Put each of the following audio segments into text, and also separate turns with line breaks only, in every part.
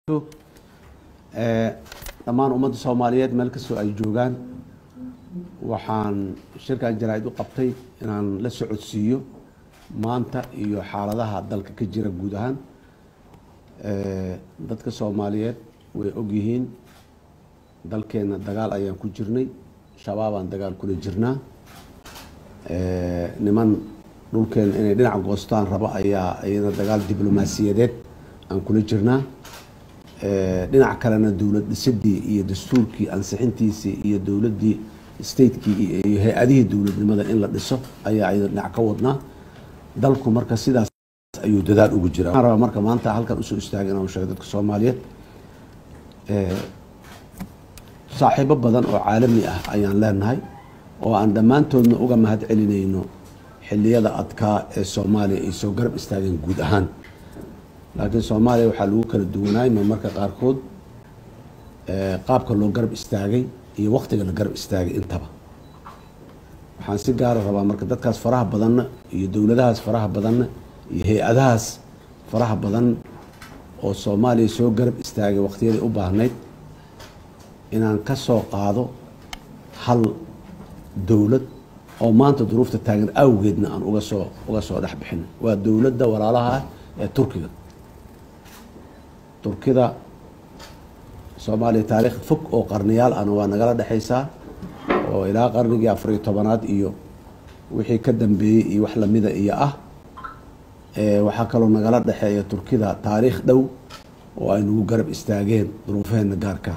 dhammaan ummadda soomaaliyeed meel kastoo ay joogaan waxaan shirkan jaraa-id u qabtay inaan la socodsiiyo maanta iyo xaaladaha dalka ka jira guud ahaan dadka soomaaliyeed way ogyihiin dalkeena dagaal ayaan ku jirnay shabaabaan dagaal kula jirnaa niman dhulkeena inay dhinac goostaan rabo ayaa iyana dagaal diblomaasiyadeed aan kula jirnaa dhinac kalena dowlad dhisidii iyo dastuurkii ansixintiisii iyo dowladii statekii iyo hay-adihii dowladnimada in la dhiso ayaa ayada dhinac ka wadnaa dalku marka sidaas ayuu dadaal ugu jira waxaan rabaa marka maanta halkan usoo istaagay inaan sheego dadka soomaaliyeed saaxiibo badan oo caalami ah ayaan leenahay oo aan dhammaantoodna uga mahad celinayno xiliyada adkaa ee soomaaliya ay soo garab istaageen guud ahaan laakiin soomaaliya waxaa lagu kala duwanaay ma marka qaarkood qaabka loo garab istaagay iyo waktiga la garab istaagay intaba waxaan si gaara rabaa marka dadkaas faraha badanna iyo dowladahaas faraha badanna iyo hay-adahaas faraha badan oo soomaaliya soo garab istaagay wakhtiyadii u baahnayd inaan ka soo qaado hal dowlad oo maanta duruufta taagan awgeedna aan uga soo uga soo dhex bixin waa dowladda walaalaha ah ee turkiga turkida soomaaliya taariikh fog oo qarniyaal ahna waa nagala dhexaysaa oo ilaa qarnigii afariyo tobanaad iyo wixii ka dambeeyey iyo wax lamida iyo ah waxaa kaloo nagala dhexeeya turkida taariikh dhow oo ay nagu garab istaageen duruufaheena gaarka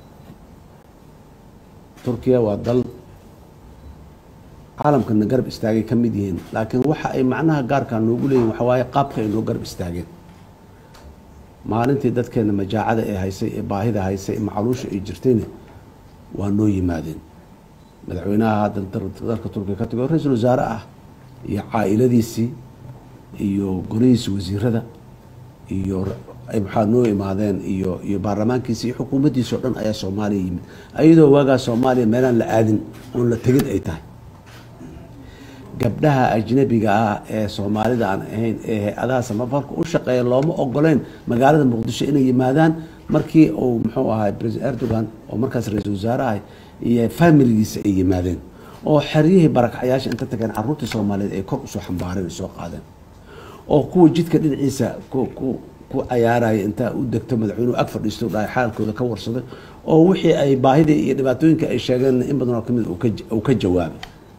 turkiya waa dal caalamkana garab istaagay ka mid yihiin laakiin waxa ay macnaha gaarkaa noogu leeyihin waxa waaye qaabka ay noo garab istaageen maalintii dadkeena majaacada ee haysay ee baahida haysay ee macaluusha ay jirtayna waa noo yimaadeen madaxweynaha haddan dalka turkiya ka tago ra-iisul wasaare ah iyo caa-iladiisii iyo golihiisa wasiirada iyo maxaa noo imaadeen iyo iyo baarlamaankiisi iyo xukuumaddiisa o dhan ayaa soomaaliya yimid ayadoo waagaa soomaaliya meelaan la aadin oon la tegin ay tahay gabdhaha ajnabiga ah ee soomaalida aan ahayn ee hay-adaha samafalka u shaqeeya looma ogoleyn magaalada muqdisho inay yimaadaan markii uu muxuu ahay president erdogan oo markaas ra-iisul wasaare ahay iyo familigiisa ay yimaadeen oo xeryihii barakacyaasha inta tageen caruurtii soomaaliyeed ay kor usoo xambaareen ay soo qaadeen oo kuwa jidka dhinaciisa ku cayaaraya intaa u degto madaxweynuhu ag fadhiisto dhahay xaalkooda ka warsaday oo wixii ay baahidii iyo dhibaatooyinka ay sheegeen in badan oo kamid uu ka jawaabay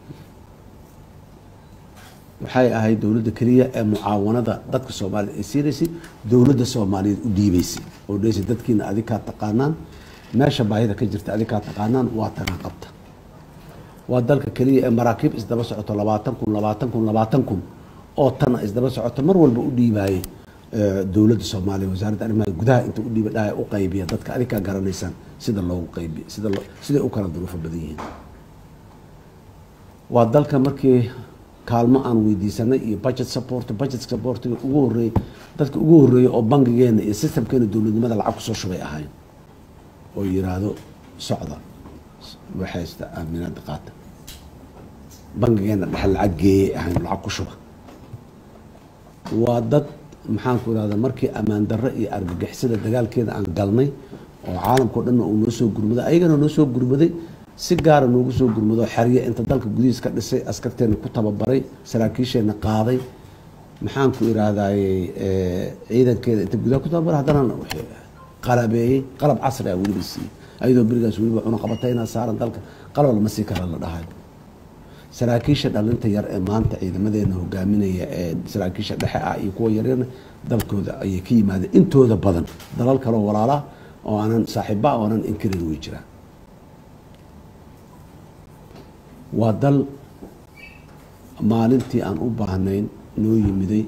waxay ahayd dowladda keliya ee mucaawanada dadka soomaaliyed ay siinaysay dowladda soomaaliyeed u dhiibeysay oo dheysay dadkiina adikaa taqaanaan meesha baahida ka jirta adikaa taqaanaan waa tagaan qabta waa dalka keliya ee maraakiib isdaba socoto labaatan kun labaatan kun labaatan kun oo tana isdaba socoto mar walba u dhiibaayay dowladda soomaaliya wasaaradda arrimaha gudaha inta u dhiiba dhaha u qaybiya dadka adikaa garanaysaan sida loogu qaybiya sida siday u kala duruufo badan yihiin waa dalka markii kaalmo aan weydiisanay iyo budget support budget supportiga ugu horeeyey dadka ugu horeeyey oo bangigeena iyo systemkeena dowladnimada lacag kusoo shubay ahayn oo yiraahdo socda waxaysta aaminaada qaata bangigeena dhexe lacag geeyey ahayn lacag ku shuba waa dad maxaan ku irahda markii ammaan darro iyo argagixisada dagaalkeeda aan galnay oo caalamkao dhanna uu noo soo gurmaday ayagana noo soo gurmaday si gaara noogu soo gurmado xerye inta dalka gudihiis ka dhisay askarteena ku tababaray saraakiisheena qaaday maxaan ku iraahdaye ciidankeeda inta gudaha ku tababaray haddana qalabeeyey qalab casri ah weliba siiyey ayadoo berigaas weliba cunaqabatayna saaran dalka qalab lama sii kara la dhahay saraakiisha dhalinta yar ee maanta ciidamadeena hogaaminaya ee saraakiisha dhexe ah iyo kuwa yaryarna dalkooda ayay ka yimaadeen intooda badan dalal kaleo walaalaa oo aanan saaxiiba oo aanan inkirin way jiraan waa dal maalintii aan u baahnayn noo yimiday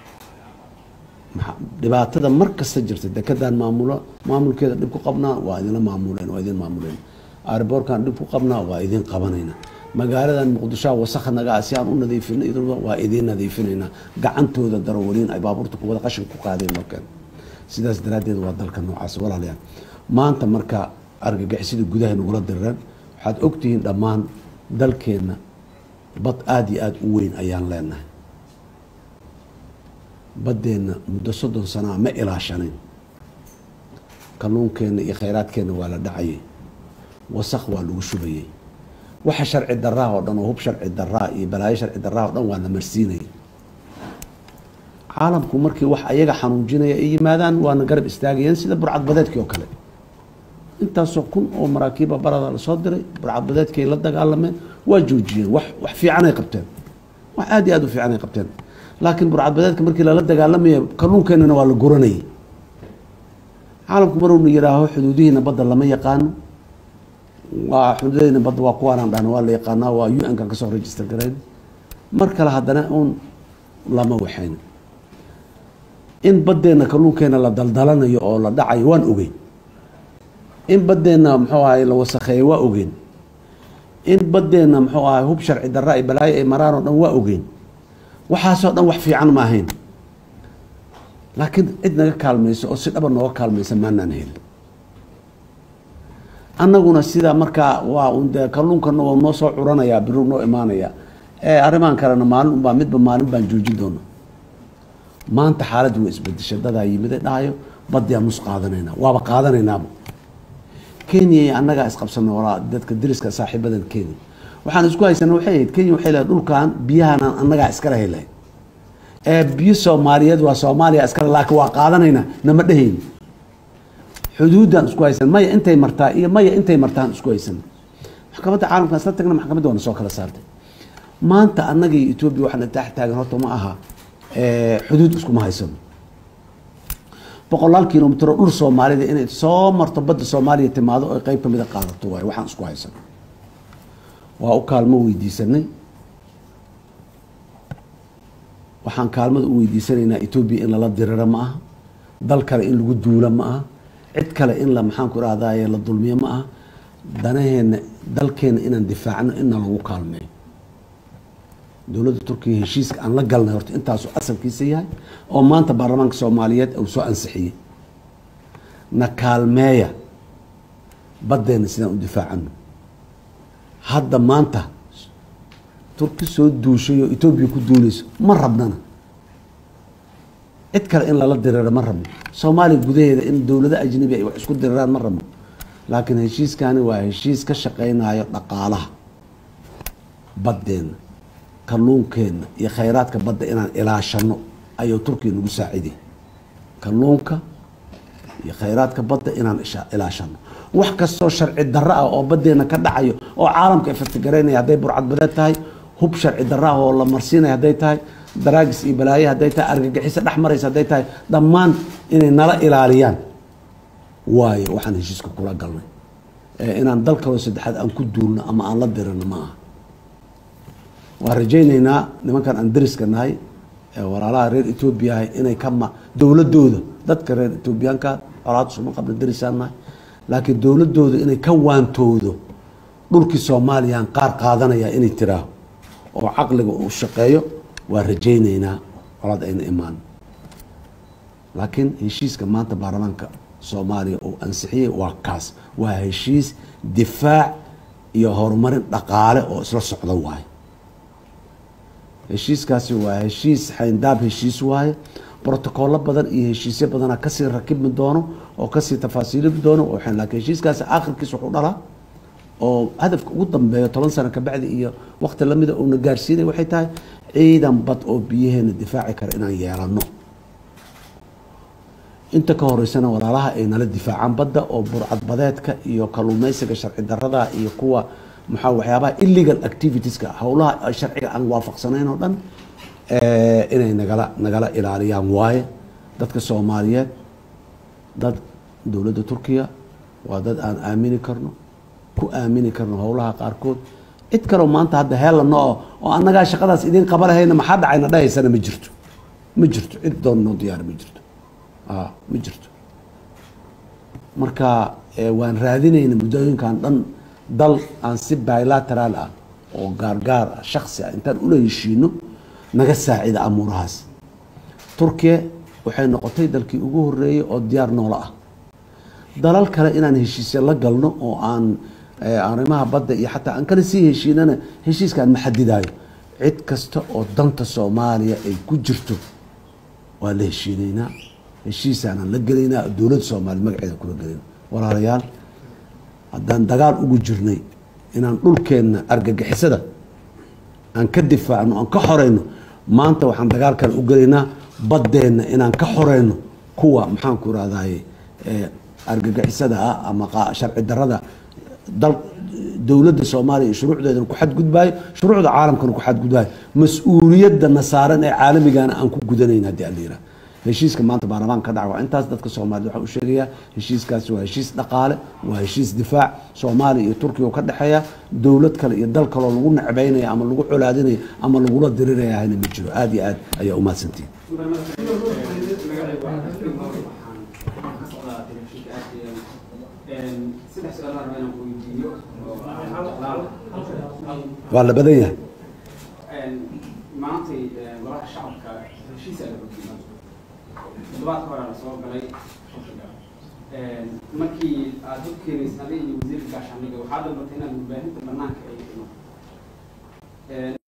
dhibaatada mar kasta jirta dekedaan maamulo maamulkeeda dhib ku qabnaa waa idinla maamuleen waa idin maamuleen airboorkaan dhib ku qabnaa waa idin qabanayna magaaladan muqdishoa wasakha nagaa si aan u nadiifina waa idiin nadiifinaynaa gacantooda darawaliin ay baabuurta kuwada qashin ku qaadeen markan sidaas daraaddeed waa dalka noocaas walaalayaal maanta marka argagixisada gudaha nagula direen waxaad ogtihiin dhammaan dalkeenna bad aada iyo aada u weyn ayaan leenahay baddeenna muddo soddon sanaa ma ilaashanayn kalluunkeenna iyo khayraadkeenna waa la dhacayay wasaq waa lagu shubayay waxa sharci daraa oo dhan oo hub sharci daraa iyo balaayo sharci daraa oo dhan waa la marsiinayay caalamku markii wax ayaga xanuujinaya ay yimaadaan waana garab istaagayeen sida burcadbadeedkii oo kale intaasoo kun oo maraakiiba barada lasoo diray burcadbadeedkii ay la dagaalameen waa joojiyeen wax wax fiicanay qabteen wax aad iyo aad u fiicanay qabteen laakiin burcadbadeedka markii lala dagaalamaya kalluunkeenana waa la guranayay caalamku maruna yihaaho xuduudihiina badda lama yaqaano waa xuduudihiina badda waa kuwaanaan dhahna waa la yaqaanaa waa u n kan kasoo register garayn mar kale haddana uun lama waxayn in baddeenna kalluunkeena la daldalanayo oo la dhacayo waan ogeyn in baddeenna muxuu ahay la wasakheeyo waa ogeyn in baddeenna muxuu ahay hub sharci darra ay balaayo ay maraan oo dhan waa ogeyn waxaasoo dhan wax fiican ma ahayn laakiin cid naga kaalmayso oo si dhaba nooga kaalmaysa maanaan helin annaguna sidaa markaa waa un dee kalluunkana waa noo soo curanayaa biru noo imaanaya ee arrimaan kalena maalin unbaa midba maalin baan joojin doona maanta xaaladdu waa isbedeshay dadaa yimide dhahayo baddiyaa nus qaadanayna waaba qaadanaynaaba kenya iyo annagaa isqabsana walaa dadka dariska saaxiibadan kenya waxaan isku haysana waxay ahayd kenya waxay lehay dhulkan biyahanan annagaa iskala helay ee biyo soomaaliyeed waa soomaaliya iskale laakiin waa qaadanayna nama dhehayni xuduuddaan isku haysan maya intay martaa iyo maya intay martaan isku haysan maxkamadda caalamkan isla tagna maxkamadda waana soo kala saartay maanta annaga iyo etoobiya waxaana tax taagan horta ma aha xuduud iskuma haysano boqolaal kilomitr oo dhul soomaalida inay soo marto badda soomaaliya timaado oy qeyb kamida qaadato waay waxaan isku haysano waa u kaalmo weydiisanay waxaan kaalmada u weydiisanaynaa etoobiya in lala diriro ma aha dal kale in lagu duulo ma aha cid kale in la maxaanku irahdaye la dulmiyo ma aha danaheena dalkeena inaan difaacno inna lagu kaalmeeyo dowladda turkiya heshiiska aan la galnay horta intaasuu asalkiisa yahay oo maanta baarlamaanka soomaaliyeed uu soo ansixiyey na kaalmeeya baddeena sidaan u difaacano hadda maanta turki soo duushay oo etoobiya ku duulayso ma rabnana cid kale in lala diriro ma rabno soomaaliya gudaheeda in dowlado ajnabi ay wax isku diriraan ma rabno laakiin heshiiskani waa heshiis ka shaqeynayo dhaqaalaha baddeena kalluunkeenna iyo khayraadka badda inaan ilaashano ayuu turkiya nagu saaciday kalluunka iyo khayraadka badda inaan ilaashano wax kastoo sharci darro ah oo baddeena ka dhacayo oo caalamka ifatigareynaya hadday burcadbadeed tahay hub sharci darro ah oo la marsiinaya hadday tahay daraagis iyo balaaye hadday tahay argagixiso dhex maraysa hadday tahay dhammaan inay nala ilaaliyaan waayo waxaan heshiiska kula galnay inaan dal kaloo saddexaad aan ku duulno ama aan la dirino ma aha waan rajaynaynaa nimankan aan dariska nahay ee walaalaha reer etoobiya ahay inay ka ma dowladooda dadka reer etoobiyaanka colaad suma qabna darisaan nahay laakiin dowladooda inay ka waantoodo dhulkii soomaaliyaan qaar qaadanaya inay tiraaho oo caqliga uu shaqeeyo waa rajaynaynaa colaad ayna imaan laakiin heshiiska maanta baarlamaanka soomaaliya uu ansixiyey waa kaas waa heshiis difaac iyo horumarin dhaqaale oo isla socda waaye heshiiskaasi waa heshiis xayndaab heshiis waaye brotocollo badan iyo heshiisyo badana kasii rakibmi doono oo kasii tafaasiilimi doono laakiin heshiiskaasi aakhirkiis wuxuu dhalaa oo hadafka ugu dambeeyo toban sano kabacdi iyo waqti lamida uuna gaarsiinay waxay tahay ciidan bad oo biyaheena difaaci kara inaan yeelano inta ka horeysana walaalaha ay nala difaacaan badda oo burcadbadeedka iyo kaluumeysiga sharci darada iyo kuwa maxaa waxyaabaha illegal activitieska howlaha sharciga aan waafaqsanayn oo dhan inay nagala nagala ilaaliyaan waaye dadka soomaaliyeed dad dowladda turkiya waa dad aan aamini karno ku aamini karno howlaha qaarkood cid kaleo maanta hadda heelano oo oo annagaa shaqadaas idiin qaba lahayna maxaa dhacayna dhahaysana ma jirto ma jirto cid doon noo diyaar ma jirto ma jirto marka waan raadinayna muddooyinkan dhan dal aan si bilateraal ah oo gaargaar ah shaksi ah intaan ula heshiino naga saacida amuurahaas turkiya waxay noqotay dalkii ugu horeeyey oo diyaar noola ah dalal kale inaan heshiisya la galno oo aan arrimaha badda iyo xataa aan kala sii heshiinana heshiiskaan ma xadidayo cid kasta oo danta soomaaliya ay ku jirto waa la heshiinaynaa heshiisaanaan la gelaynaa dowladda soomaaliya magaceeda kula gelayna walaalayaal haddaan dagaal ugu jirnay inaan dhulkeenna argagixisada aan ka difaacno aan ka xoreyno maanta waxaan dagaal kale u gelaynaa baddeenna inaan ka xoreyno kuwa maxaanku irahdaye argagixisada ah ama sharci darada dal dowladda soomaaliya iyo shuruucdeedana ku xadgudbaayo shuruucda caalamkana ku xadgudbaayo mas-uuliyadda nasaaran ee caalamigana aan ku gudanayn haddii aan la yiraha heshiiska maanta baarlamaan ka dhaca waa intaas dadka soomaaliyed waxaa u sheegayaa heshiiskaasi waa heshiis dhaqaale waa heshiis difaac soomaaliya iyo turkiya oo ka dhexeeya dowlad kale iyo dal kaloo lagu necbaynaya ama lagu colaadinaya ama lagula diriraya hana ma jiro aada iyo aad ayaa umahadsantihin waa la badan yahay
maantay golaha shacabka heshiisa la hogiyay toddobaadka hore la soo galay shaqsiga markii aad u keenaysa adiga iyo wasiirka gaashaandhigga waxaa dalbatay inaad warbaahinta banaanka ay